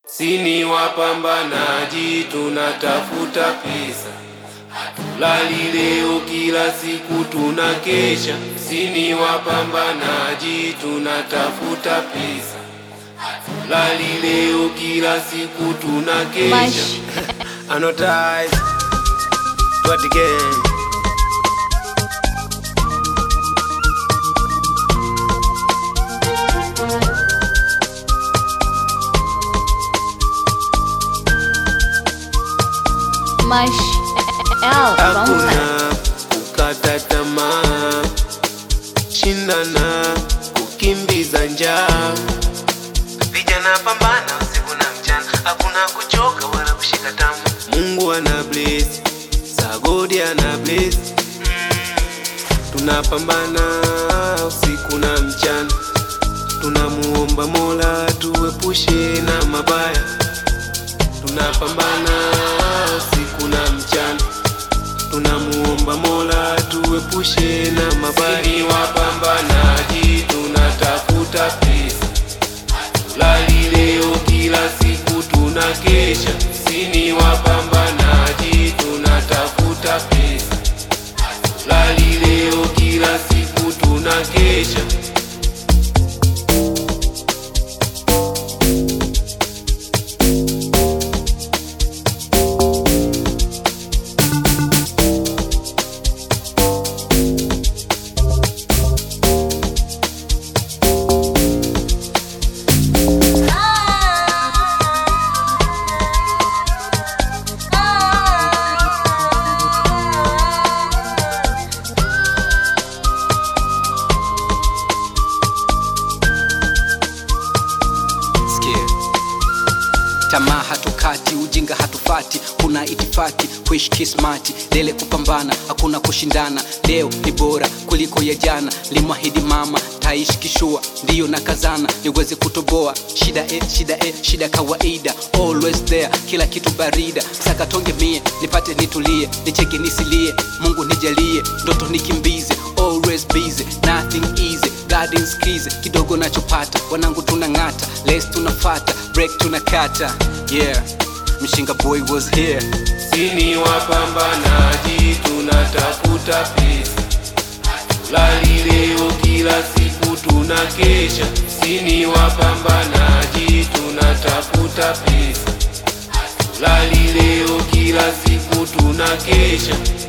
Sini wapambanaji tunatafuta pesa, hatulali leo, kila siku tunakesha. Sini wapambanaji tunatafuta pesa, hatulali leo, kila siku tunakesha. Mash. Annotarized, do it again. Mash L Hakuna Valentine. kukata tamaa, shindana kukimbiza njaa. Vijana pambana usiku na mchana, hakuna kuchoka wala kushika tamu. Mungu ana bless, sagodi ana bless. Tunapambana usiku na mchana, tunamuomba Mola tuepushe na mabaya. Tunapambana usiku na mchana tunamuomba Mola tuepushe na mabaya. Sisi wapambanaji tunatafuta pesa, hatulali leo, kila siku tunakesha. Sisi wapambanaji tunatafuta pesa, hatulali leo, kila siku tunakesha. Sikia. Tamaa hatukati, ujinga hatufati, kuna itifaki kuishi kismati, lele kupambana, hakuna kushindana. Leo ni bora kuliko ya jana, limwahidi mama taishi kishua, ndiyo na kazana niweze kutoboa. Shida e, shida e, shida kawaida, always there, kila kitu barida. Saka tonge mie nipate nitulie, nicheke nisilie, Mungu nijalie, ndoto nikimbize, always busy, nothing easy, gardens kize, kidogo nachopata, wanangu tunang'ata, les tunafata, break tunakata, yeah, mshinga boy was here. Sini wapambanaji tunatafuta pesa, hatulali leo, kila siku tunakesha. Sini wapambanaji tunatafuta pesa, hatulali leo, kila siku tunakesha.